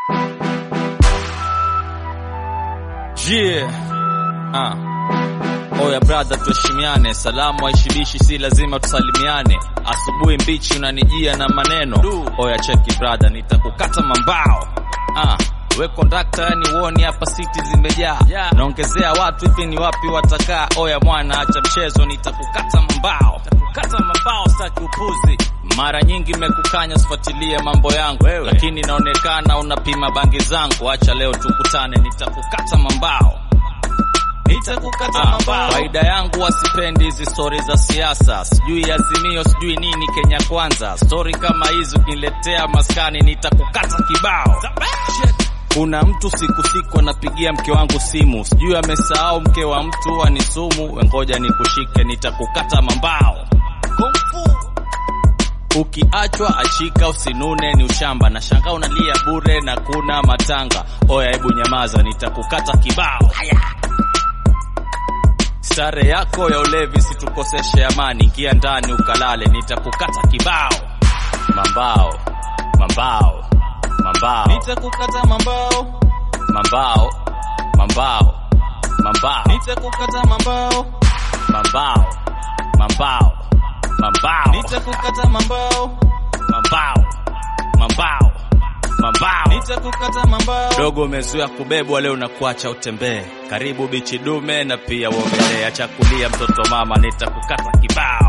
Yeah. Ah. Oya brother, tuheshimiane. Salamu haishibishi, si lazima tusalimiane. Asubuhi mbichi unanijia na maneno. Oya cheki brother, nitakukata mambao. Ah. We kondakta, yani uoni hapa siti zimejaa Yeah. naongezea watu hivi ni wapi watakaa? Oya mwana, acha mchezo, nitakukata mambao. Nitakukata mambao, sitaki upuzi. Mara nyingi mekukanya sifuatilie mambo yangu Wewe. lakini inaonekana unapima bangi zangu. Acha leo tukutane, nitakukata mambao. Nitakukata Ah, mambao. faida yangu wasipendi hizi stori za siasa, sijui Azimio, sijui nini Kenya Kwanza. Stori kama hizi ukiniletea maskani, nitakukata kibao. Kuna mtu siku siku anapigia mke wangu simu, sijui amesahau mke wa mtu anisumu. Wengoja nikushike, nitakukata mambao. Kung fu. Ukiachwa achika, usinune, ni ushamba. Na shanga unalia bure na kuna matanga. Oya, hebu nyamaza, nitakukata kibao. Stare yako ya ulevi situkoseshe amani, ingia ndani ukalale, nitakukata kibao. Mambao, mambao, mambao, Nitakukata mambao. mambao, mambao, mambao, Nitakukata mambao. mambao, mambao, mambao, Nitakukata mambao. mambao, mambao, mambao. Nitakukata mambao. Dogo umezoea kubebwa, leo na kuacha utembee. Karibu bichi dume na pia uogelee. Acha kulia mtoto mama, nitakukata kibao.